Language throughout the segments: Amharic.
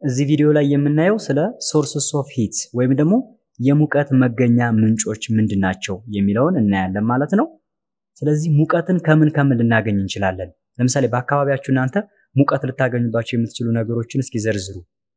እዚህ ቪዲዮ ላይ የምናየው ስለ ሶርስስ ኦፍ ሂት ወይም ደግሞ የሙቀት መገኛ ምንጮች ምንድን ናቸው የሚለውን እናያለን ማለት ነው። ስለዚህ ሙቀትን ከምን ከምን ልናገኝ እንችላለን? ለምሳሌ በአካባቢያችሁ እናንተ ሙቀት ልታገኙባቸው የምትችሉ ነገሮችን እስኪ ዘርዝሩ።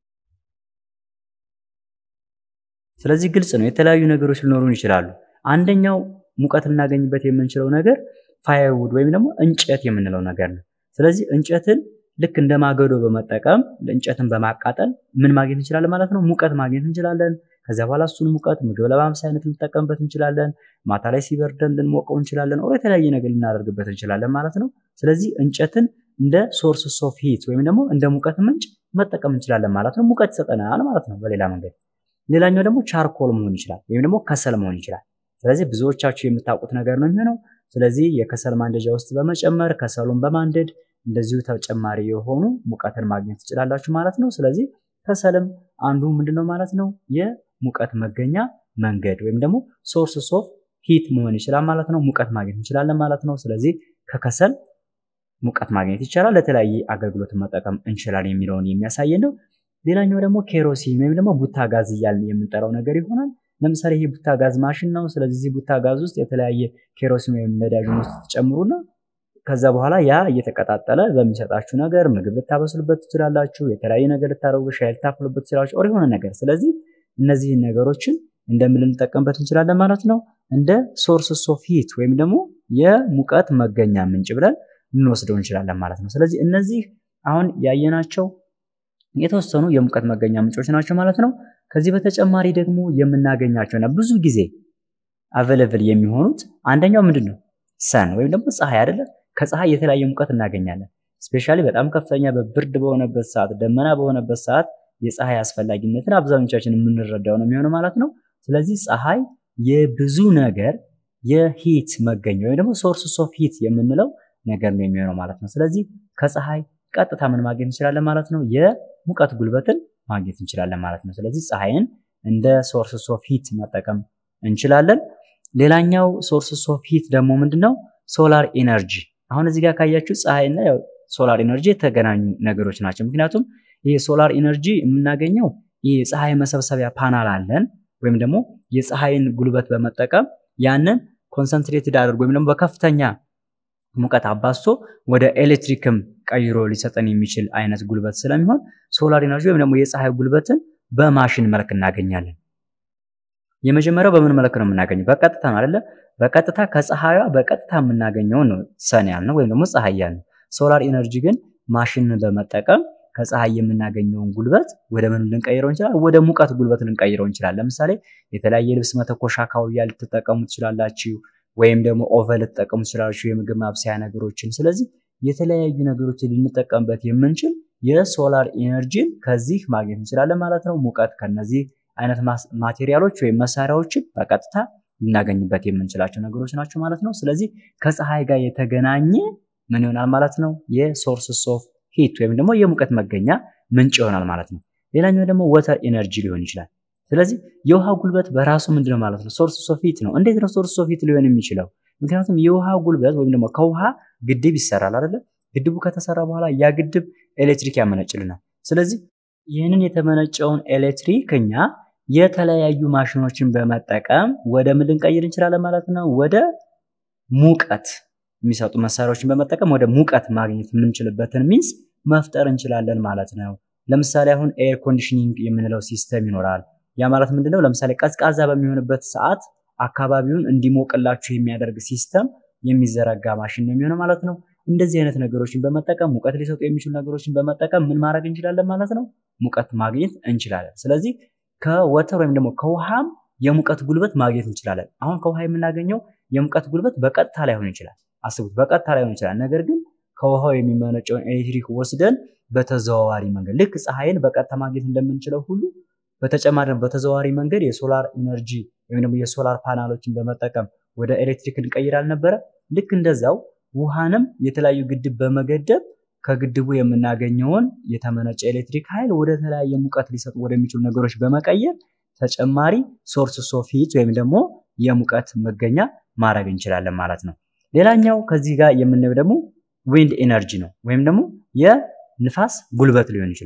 ስለዚህ ግልጽ ነው፣ የተለያዩ ነገሮች ሊኖሩን ይችላሉ። አንደኛው ሙቀት ልናገኝበት የምንችለው ነገር ፋየርውድ ወይም ደግሞ እንጨት የምንለው ነገር ነው። ስለዚህ እንጨትን ልክ እንደ ማገዶ በመጠቀም እንጨትን በማቃጠል ምን ማግኘት እንችላለን ማለት ነው? ሙቀት ማግኘት እንችላለን። ከዚያ በኋላ እሱን ሙቀት ምግብ ለማብሰያነት ልንጠቀምበት እንችላለን። ማታ ላይ ሲበርደን ልንሞቀው እንችላለን። ኦር የተለያየ ነገር ልናደርግበት እንችላለን ማለት ነው። ስለዚህ እንጨትን እንደ ሶርስ ኦፍ ሂት ወይም ደግሞ እንደ ሙቀት ምንጭ መጠቀም እንችላለን ማለት ነው። ሙቀት ይሰጠናል ማለት ነው በሌላ መንገድ። ሌላኛው ደግሞ ቻርኮል መሆን ይችላል ወይም ደግሞ ከሰል መሆን ይችላል። ስለዚህ ብዙዎቻችሁ የምታውቁት ነገር ነው የሚሆነው። ስለዚህ የከሰል ማንደጃ ውስጥ በመጨመር ከሰሉን በማንደድ እንደዚሁ ተጨማሪ የሆኑ ሙቀትን ማግኘት ትችላላችሁ ማለት ነው። ስለዚህ ከሰልም አንዱ ምንድነው ማለት ነው የሙቀት መገኛ መንገድ ወይም ደግሞ ሶርስ ኦፍ ሂት መሆን ይችላል ማለት ነው። ሙቀት ማግኘት እንችላለን ማለት ነው። ስለዚህ ከከሰል ሙቀት ማግኘት ይቻላል፣ ለተለያየ አገልግሎት መጠቀም እንችላለን የሚለውን የሚያሳይ ነው። ሌላኛው ደግሞ ኬሮሲን ወይም ደግሞ ቡታ ጋዝ እያልን የምንጠራው ነገር ይሆናል። ለምሳሌ ይህ ቡታ ጋዝ ማሽን ነው። ስለዚህ እዚህ ቡታ ጋዝ ውስጥ የተለያየ ኬሮሲን ወይም ነዳጅን ውስጥ ትጨምሩና ከዛ በኋላ ያ እየተቀጣጠለ በሚሰጣችሁ ነገር ምግብ ልታበስሉበት ትችላላችሁ። የተለያየ ነገር ልታደርጉ ሻይ ልታፍሉበት ትችላላችሁ። ኦር የሆነ ነገር ስለዚህ እነዚህን ነገሮችን እንደምን ልንጠቀምበት እንችላለን ማለት ነው እንደ ሶርስ ኦፍ ሂት ወይም ደግሞ የሙቀት መገኛ ምንጭ ብለን ልንወስደው እንችላለን ማለት ነው። ስለዚህ እነዚህ አሁን ያየናቸው የተወሰኑ የሙቀት መገኛ ምንጮች ናቸው ማለት ነው። ከዚህ በተጨማሪ ደግሞ የምናገኛቸውና ብዙ ጊዜ አቬለብል የሚሆኑት አንደኛው ምንድን ነው ሰን ወይም ደግሞ ፀሐይ አይደለም። ከፀሐይ የተለያየ ሙቀት እናገኛለን። ስፔሻሊ በጣም ከፍተኛ በብርድ በሆነበት ሰዓት፣ ደመና በሆነበት ሰዓት የፀሐይ አስፈላጊነትን አብዛኞቻችን የምንረዳው ነው የሚሆነው ማለት ነው። ስለዚህ ፀሐይ የብዙ ነገር የሂት መገኛ ወይም ደግሞ ሶርስ ኦፍ ሂት የምንለው ነገር ነው የሚሆነው ማለት ነው። ስለዚህ ከፀሐይ ቀጥታ ምን ማግኘት እንችላለን ማለት ነው? የሙቀት ጉልበትን ማግኘት እንችላለን ማለት ነው። ስለዚህ ፀሐይን እንደ ሶርስ ኦፍ ሂት መጠቀም እንችላለን። ሌላኛው ሶርስ ኦፍ ሂት ደግሞ ምንድነው? ሶላር ኢነርጂ። አሁን እዚህ ጋር ካያችሁ ፀሐይና ያው ሶላር ኢነርጂ የተገናኙ ነገሮች ናቸው። ምክንያቱም ይህ ሶላር ኢነርጂ የምናገኘው ይህ የፀሐይ መሰብሰቢያ ፓናል አለን ወይም ደግሞ የፀሐይን ጉልበት በመጠቀም ያንን ኮንሰንትሬትድ አድርጎ ወይም ደግሞ በከፍተኛ ሙቀት አባዝቶ ወደ ኤሌክትሪክም ቀይሮ ሊሰጠን የሚችል አይነት ጉልበት ስለሚሆን ሶላር ኢነርጂ ወይም ደግሞ የፀሐይ ጉልበትን በማሽን መልክ እናገኛለን። የመጀመሪያው በምን መልክ ነው የምናገኘው? በቀጥታ ነው አይደለ? በቀጥታ ከፀሐይዋ በቀጥታ የምናገኘው ነው ሰን ያልነው ወይም ደግሞ ፀሐይ ያልነው። ሶላር ኢነርጂ ግን ማሽንን በመጠቀም ከፀሐይ የምናገኘውን ጉልበት ወደ ምን ልንቀይረው እንችላለን? ወደ ሙቀት ጉልበት ልንቀይረው እንችላለን። ለምሳሌ የተለያየ ልብስ መተኮሻ ካውያ ልትጠቀሙ ትችላላችሁ፣ ወይም ደግሞ ኦቨን ልትጠቀሙ ትችላላችሁ፣ የምግብ ማብሰያ ነገሮችን። ስለዚህ የተለያዩ ነገሮችን ልንጠቀምበት የምንችል የሶላር ኢነርጂን ከዚህ ማግኘት እንችላለን ማለት ነው። ሙቀት ከነዚህ አይነት ማቴሪያሎች ወይም መሳሪያዎችን በቀጥታ ልናገኝበት የምንችላቸው ነገሮች ናቸው ማለት ነው። ስለዚህ ከፀሐይ ጋር የተገናኘ ምን ይሆናል ማለት ነው? የሶርስስ ኦፍ ሂት ወይም ደግሞ የሙቀት መገኛ ምንጭ ይሆናል ማለት ነው። ሌላኛው ደግሞ ወተር ኢነርጂ ሊሆን ይችላል። ስለዚህ የውሃ ጉልበት በራሱ ምንድነው ማለት ነው? ሶርስ ኦፍ ሂት ነው። እንዴት ነው ሶርስ ኦፍ ሂት ሊሆን የሚችለው? ምክንያቱም የውሃ ጉልበት ወይም ደግሞ ከውሃ ግድብ ይሰራል አይደለ? ግድቡ ከተሰራ በኋላ ያ ግድብ ኤሌክትሪክ ያመነጭልናል። ስለዚህ ይህንን የተመነጨውን ኤሌክትሪክ እኛ የተለያዩ ማሽኖችን በመጠቀም ወደ ምን ልንቀይር እንችላለን ማለት ነው? ወደ ሙቀት የሚሰጡ መሳሪያዎችን በመጠቀም ወደ ሙቀት ማግኘት የምንችልበትን ሚንስ መፍጠር እንችላለን ማለት ነው። ለምሳሌ አሁን ኤር ኮንዲሽኒንግ የምንለው ሲስተም ይኖራል። ያ ማለት ምንድነው? ለምሳሌ ቀዝቃዛ በሚሆንበት ሰዓት አካባቢውን እንዲሞቅላችሁ የሚያደርግ ሲስተም የሚዘረጋ ማሽን ነው የሚሆነው ማለት ነው። እንደዚህ አይነት ነገሮችን በመጠቀም ሙቀት ሊሰጡ የሚችሉ ነገሮችን በመጠቀም ምን ማድረግ እንችላለን ማለት ነው? ሙቀት ማግኘት እንችላለን። ስለዚህ ከወተር ወይም ደግሞ ከውሃም የሙቀት ጉልበት ማግኘት እንችላለን። አሁን ከውሃ የምናገኘው የሙቀት ጉልበት በቀጥታ ላይሆን ይችላል። አስቡት፣ በቀጥታ ላይሆን ይችላል። ነገር ግን ከውሃው የሚመነጨውን ኤሌክትሪክ ወስደን በተዘዋዋሪ መንገድ ልክ ፀሐይን በቀጥታ ማግኘት እንደምንችለው ሁሉ በተጨማሪ በተዘዋዋሪ መንገድ የሶላር ኢነርጂ ወይም ደግሞ የሶላር ፓናሎችን በመጠቀም ወደ ኤሌክትሪክ እንቀይር አልነበረ? ልክ እንደዛው ውሃንም የተለያዩ ግድብ በመገደብ ከግድቡ የምናገኘውን የተመነጨ ኤሌክትሪክ ኃይል ወደ ተለያየ ሙቀት ሊሰጡ ወደሚችሉ ነገሮች በመቀየር ተጨማሪ ሶርስ ኦፍ ሂት ወይም ደግሞ የሙቀት መገኛ ማድረግ እንችላለን ማለት ነው። ሌላኛው ከዚህ ጋር የምናየው ደግሞ ዊንድ ኢነርጂ ነው ወይም ደግሞ የንፋስ ጉልበት ሊሆን ይችላል።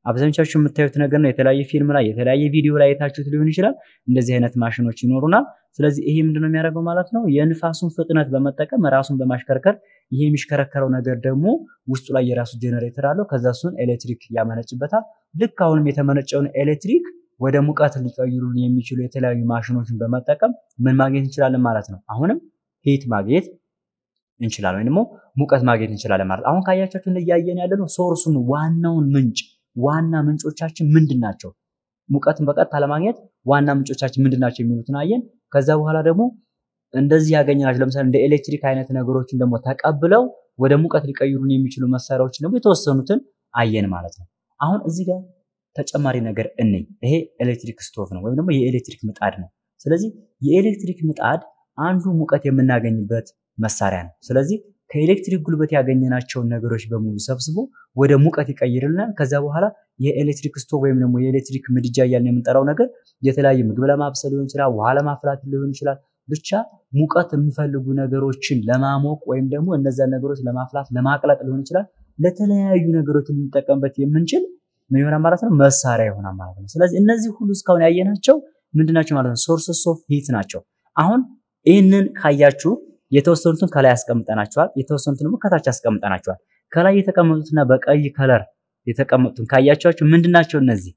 አብዛኞቻችሁ የምታዩት ነገር ነው። የተለያየ ፊልም ላይ የተለያየ ቪዲዮ ላይ የታችሁት ሊሆን ይችላል። እንደዚህ አይነት ማሽኖች ይኖሩናል። ስለዚህ ይሄ ምንድነው የሚያደርገው ማለት ነው የንፋሱን ፍጥነት በመጠቀም ራሱን በማሽከርከር ይሄ የሚሽከረከረው ነገር ደግሞ ውስጡ ላይ የራሱ ጄኔሬተር አለው። ከዛ እሱን ኤሌክትሪክ ያመነጭበታል። ልክ አሁንም የተመነጨውን ኤሌክትሪክ ወደ ሙቀት ሊቀይሩን የሚችሉ የተለያዩ ማሽኖችን በመጠቀም ምን ማግኘት እንችላለን ማለት ነው። አሁንም ሂት ማግኘት እንችላለን ወይም ደግሞ ሙቀት ማግኘት እንችላለን ማለት አሁን ካያቻችሁ እያየን ያለ ነው ሶርሱን ዋናውን ምንጭ ዋና ምንጮቻችን ምንድን ናቸው? ሙቀትን በቀጥታ ለማግኘት ዋና ምንጮቻችን ምንድን ናቸው የሚሉትን አየን። ከዛ በኋላ ደግሞ እንደዚህ ያገኘናቸው ለምሳሌ እንደ ኤሌክትሪክ አይነት ነገሮችን ደግሞ ተቀብለው ወደ ሙቀት ሊቀይሩን የሚችሉ መሳሪያዎችን ደግሞ የተወሰኑትን አየን ማለት ነው። አሁን እዚህ ጋር ተጨማሪ ነገር እንይ። ይሄ ኤሌክትሪክ ስቶቭ ነው ወይም ደግሞ የኤሌክትሪክ ምጣድ ነው። ስለዚህ የኤሌክትሪክ ምጣድ አንዱ ሙቀት የምናገኝበት መሳሪያ ነው። ስለዚህ ከኤሌክትሪክ ጉልበት ያገኘናቸውን ነገሮች በሙሉ ሰብስቦ ወደ ሙቀት ይቀይርልናል። ከዛ በኋላ የኤሌክትሪክ ስቶቭ ወይም ደግሞ የኤሌክትሪክ ምድጃ እያልን የምንጠራው ነገር የተለያዩ ምግብ ለማብሰል ሊሆን ይችላል፣ ውሃ ለማፍላት ሊሆን ይችላል። ብቻ ሙቀት የሚፈልጉ ነገሮችን ለማሞቅ ወይም ደግሞ እነዛን ነገሮች ለማፍላት ለማቅለጥ ሊሆን ይችላል። ለተለያዩ ነገሮች ልንጠቀምበት የምንችል ምን ይሆናል ማለት ነው መሳሪያ ይሆናል ማለት ነው። ስለዚህ እነዚህ ሁሉ እስካሁን ያየናቸው ምንድናቸው ማለት ነው? ሶርስስ ኦፍ ሂት ናቸው። አሁን ይህንን ካያችሁ የተወሰኑትን ከላይ አስቀምጠናቸዋል፣ የተወሰኑትን ደግሞ ከታች አስቀምጠናቸዋል። ከላይ የተቀመጡትና በቀይ ከለር የተቀመጡትን ካያቸዋቸው ምንድናቸው? እነዚህ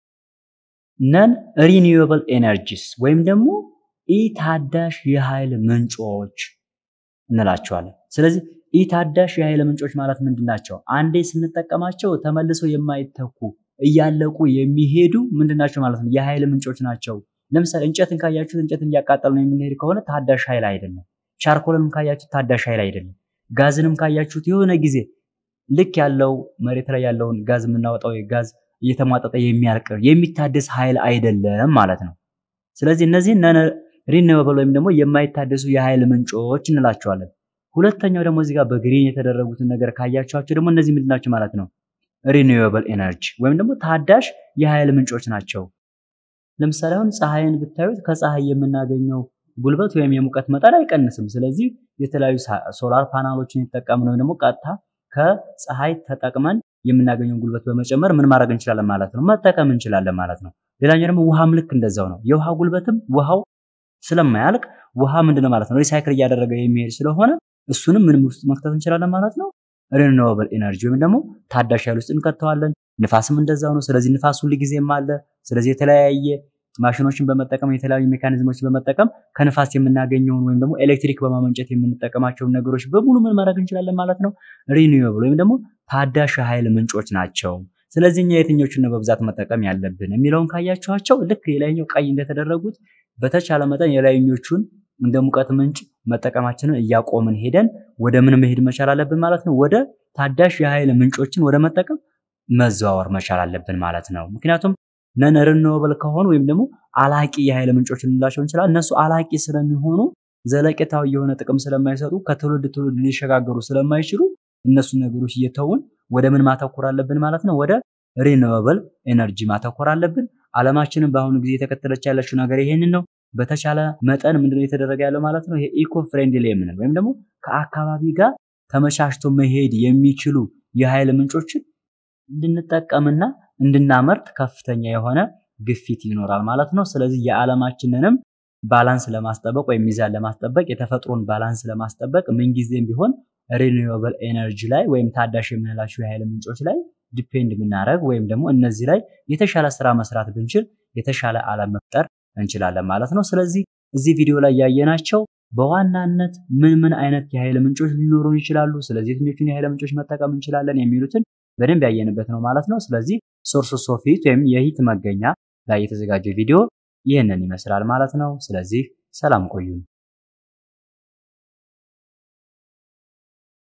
ነን ሪኒዌብል ኤነርጂስ ወይም ደግሞ ኢታዳሽ የኃይል ምንጮች እንላቸዋለን። ስለዚህ ኢታዳሽ የኃይል ምንጮች ማለት ምንድን ናቸው? አንዴ ስንጠቀማቸው ተመልሰው የማይተኩ እያለቁ የሚሄዱ ምንድን ናቸው ማለት ነው? የኃይል ምንጮች ናቸው። ለምሳሌ እንጨትን ካያችሁት እንጨትን እያቃጠል ነው የምንሄድ ከሆነ ታዳሽ ኃይል አይደለም። ቻርኮልንም ካያችሁት ታዳሽ ኃይል አይደለም። ጋዝንም ካያችሁት የሆነ ጊዜ ልክ ያለው መሬት ላይ ያለውን ጋዝ የምናወጣው ጋዝ እየተሟጠጠ የሚያልቅ የሚታደስ ኃይል አይደለም ማለት ነው። ስለዚህ እነዚህ ሪኒዌብል ወይም ደግሞ የማይታደሱ የኃይል ምንጮች እንላቸዋለን። ሁለተኛው ደግሞ እዚህ ጋር በግሪን የተደረጉትን ነገር ካያቸዋቸው ደግሞ እነዚህ ምንድን ናቸው ማለት ነው? ሪኒዌብል ኤነርጂ ወይም ደግሞ ታዳሽ የኃይል ምንጮች ናቸው። ለምሳሌ አሁን ፀሐይን ብታዩት ከፀሐይ የምናገኘው ጉልበት ወይም የሙቀት መጠን አይቀንስም። ስለዚህ የተለያዩ ሶላር ፓናሎችን የተጠቀምን ወይም ደግሞ ቀጥታ ከፀሐይ ተጠቅመን የምናገኘውን ጉልበት በመጨመር ምን ማድረግ እንችላለን ማለት ነው? መጠቀም እንችላለን ማለት ነው። ሌላኛው ደግሞ ውሃም ልክ እንደዛው ነው። የውሃ ጉልበትም ውሃው ስለማያልቅ ውሃ ምንድነው ማለት ነው ሪሳይክል እያደረገ የሚሄድ ስለሆነ እሱንም ምንም ውስጥ መክተት እንችላለን ማለት ነው። ሪኒዌብል ኤነርጂ ወይም ደግሞ ታዳሽ ኃይል ውስጥ እንከተዋለን። ንፋስም እንደዛው ነው። ስለዚህ ንፋስ ሁል ጊዜም አለ። ስለዚህ የተለያየ ማሽኖችን በመጠቀም የተለያዩ ሜካኒዝሞችን በመጠቀም ከንፋስ የምናገኘውን ወይም ደግሞ ኤሌክትሪክ በማመንጨት የምንጠቀማቸውን ነገሮች በሙሉ ምን ማድረግ እንችላለን ማለት ነው ሪኒዌብል ወይም ደግሞ ታዳሽ ኃይል ምንጮች ናቸው። ስለዚህ እኛ የትኞቹን ነው በብዛት መጠቀም ያለብን የሚለውን ካያችኋቸው ልክ የላይኛው ቀይ እንደተደረጉት በተቻለ መጠን የላይኞቹን እንደ ሙቀት ምንጭ መጠቀማችንን እያቆምን ሄደን ወደ ምን መሄድ መቻል አለብን ማለት ነው ወደ ታዳሽ የኃይል ምንጮችን ወደ መጠቀም መዘዋወር መቻል አለብን ማለት ነው። ምክንያቱም ነን ሪኒዌብል ከሆኑ ወይም ደግሞ አላቂ የኃይል ምንጮች ልንላቸው እንችላለን። እነሱ አላቂ ስለሚሆኑ ዘለቄታዊ የሆነ ጥቅም ስለማይሰጡ ከትውልድ ትውልድ ሊሸጋገሩ ስለማይችሉ እነሱ ነገሮች እየተውን ወደ ምን ማተኮር አለብን ማለት ነው? ወደ ሪኒዌብል ኤነርጂ ማተኮር አለብን። ዓለማችንን በአሁኑ ጊዜ የተከተለች ያለችው ነገር ይሄንን ነው። በተቻለ መጠን ምንድነው የተደረገ ያለው ማለት ነው? ይሄ ኢኮ ፍሬንድሊ የምንል ወይም ደግሞ ከአካባቢ ጋር ተመቻችቶ መሄድ የሚችሉ የኃይል ምንጮችን እንድንጠቀምና እንድናመርት ከፍተኛ የሆነ ግፊት ይኖራል ማለት ነው። ስለዚህ የዓለማችንንም ባላንስ ለማስጠበቅ ወይም ሚዛን ለማስጠበቅ የተፈጥሮን ባላንስ ለማስጠበቅ ምንጊዜም ቢሆን ሪኒዌብል ኤነርጂ ላይ ወይም ታዳሽ የምንላቸው የኃይል ምንጮች ላይ ዲፔንድ ብናደረግ ወይም ደግሞ እነዚህ ላይ የተሻለ ስራ መስራት ብንችል የተሻለ ዓለም መፍጠር እንችላለን ማለት ነው። ስለዚህ እዚህ ቪዲዮ ላይ ያየናቸው በዋናነት ምን ምን አይነት የኃይል ምንጮች ሊኖሩን ይችላሉ፣ ስለዚህ የትኞቹን የኃይል ምንጮች መጠቀም እንችላለን የሚሉትን በደንብ ያየንበት ነው ማለት ነው። ስለዚህ ሶርስ ኦፍ ሂት ወይም የሂት መገኛ ላይ የተዘጋጀው ቪዲዮ ይህንን ይመስላል ማለት ነው። ስለዚህ ሰላም ቆዩን።